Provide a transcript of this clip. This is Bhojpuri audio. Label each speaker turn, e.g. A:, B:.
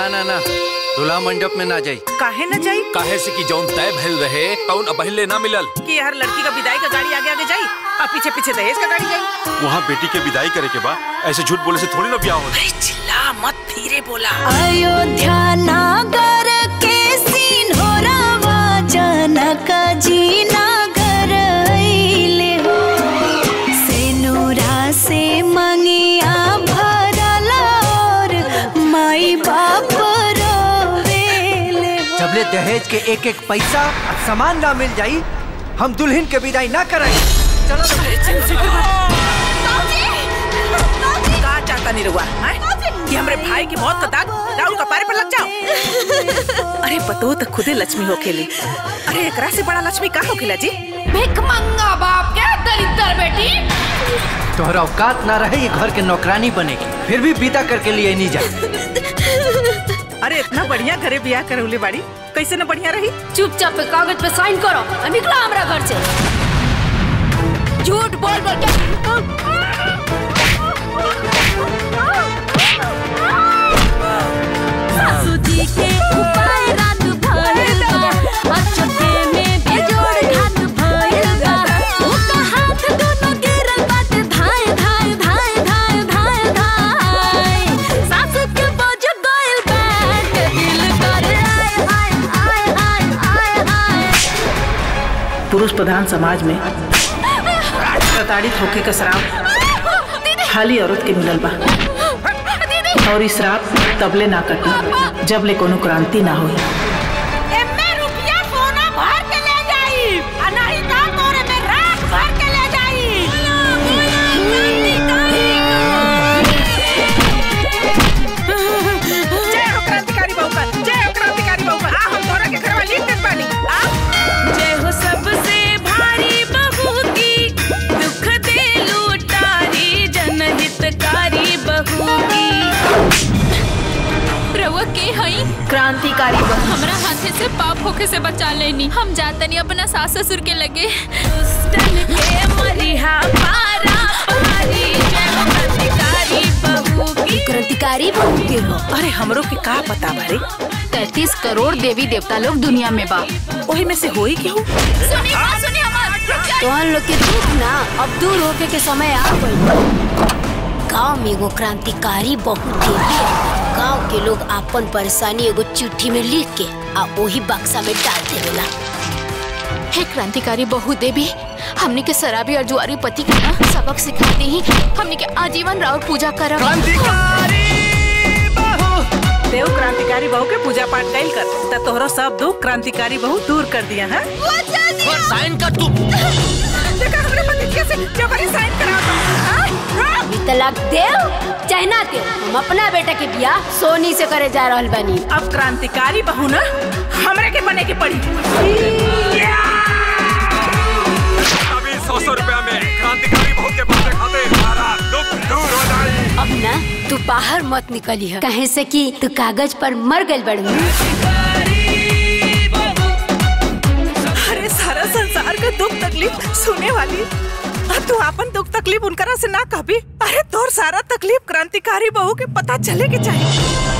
A: ना ना ना दूल्हा मंडप में ना जाई
B: काहे न जाई
C: काहे से कि जौन तय भइल रहे तौन अबहिले ना मिलल
B: कि हर लड़की का विदाई का गाड़ी आगे आगे जाई और पीछे पीछे दहेज का गाड़ी जाई
D: वहाँ बेटी के विदाई करे के बा ऐसे झूठ बोले से थोड़ी ना ब्याह हो
B: अरे चिल्ला मत धीरे बोला
E: अयोध्या नागर के सीन हो रावा जनक जी नागर अइले हो सेनुरा से मंगिया भरल और माई बाप रोवेले हो
A: जबले दहेज के एक एक पैसा और सामान ना मिल जाई हम दुल्हन के विदाई ना कराई चलो
B: का चाहता नहीं रुआ कि हमरे भाई की मौत का दाग राहुल का पारे पर लग जाओ अरे पतो तो खुदे लक्ष्मी हो खेली अरे एकरा से बड़ा लक्ष्मी का हो खेला जी
F: भिख मंगा बाप के दरिद्र बेटी
A: तोहरा औकात ना रहे ये घर के नौकरानी बनेगी फिर भी विदा करके लिए नहीं जा
B: अरे इतना बढ़िया घरे बियाह करौले बाड़ी कैसे न बढ़िया रही
F: चुपचाप पे कागज पे साइन करो और निकलो हमरा घर से झूठ बोल बोल के
E: सासू जी के उपाय रात भइल बा अचके में बेजोड़ घात भइल बा उका हाथ दोनों गिरल बाटे धाय धाय धाय धाय धाय धाय सासू के बोझ गइल बाटे दिल कर आय आय आय आय आय आय
B: पुरुष प्रधान समाज में प्रताड़ित होके का श्राप खाली औरत के मिलल बा और इस श्राप तबले ना कटी जबले कोनो क्रांति ना होई
F: एमे रुपया सोना भर के ले जाई आ नहीं ता तोरे में राख भर के ले जाई
B: जय हो क्रांतिकारी बहू का जय हो क्रांतिकारी बहू का आ हम तोरा के घरवा लिख देत बानी आ
G: जय हो सबसे भारी बहू की दुख दे लूटारी जनहितकारी बहू की
F: रउआ के हई
B: क्रांतिकारी बहू
F: हमरा हाथे से पाप होके से बचा लेनी हम जातनी अपना सास ससुर के लगे
G: दुष्टन के मरिहा पारा पारी जय हो क्रांतिकारी बहू की
E: क्रांतिकारी बहू के हो
B: अरे हमरो के का पता बारे
F: तैतीस करोड़ देवी देवता लोग दुनिया में बा
B: ओही में से होई केहू
F: सुनी बात सुनी हमार
E: तोहन लोग के दुख ना अब दूर होके के समय आ गइल गांव में एगो क्रांतिकारी बहुत देवी गांव के लोग आपन परेशानी एगो चिट्ठी में लिख के आ वही बक्सा में डाल देवेला
F: हे क्रांतिकारी बहु देवी हमने के शराबी और जुआरी पति के ना सबक सिखाते ही हमने के आजीवन राउर पूजा करब
B: देव क्रांतिकारी बहू के पूजा पाठ कैल कर त तोहरो सब दुख क्रांतिकारी बहू दूर कर दिया है
C: साइन कर तू
B: देखा हमरे पति कैसे जबरी साइन करा
E: अभी तलाक देव चाहे ना देव हम अपना बेटा के बियाह सोनी से करे जा रहल बानी
B: अब क्रांतिकारी बहू ना हमरे के बने के पड़ी
D: अभी सौ सौ रुपया में क्रांतिकारी बहुत के पैसे खाते सारा दुख दूर हो जाए
E: अब ना तू बाहर मत निकली है कहे से कि तू कागज पर मर गइल बड़ू
B: अरे सारा संसार का दुख तकलीफ सुने वाली और तू अपन दुख तकलीफ उनकरा से ना कहबी अरे तोर सारा तकलीफ क्रांतिकारी बहू के पता चले के चाहिए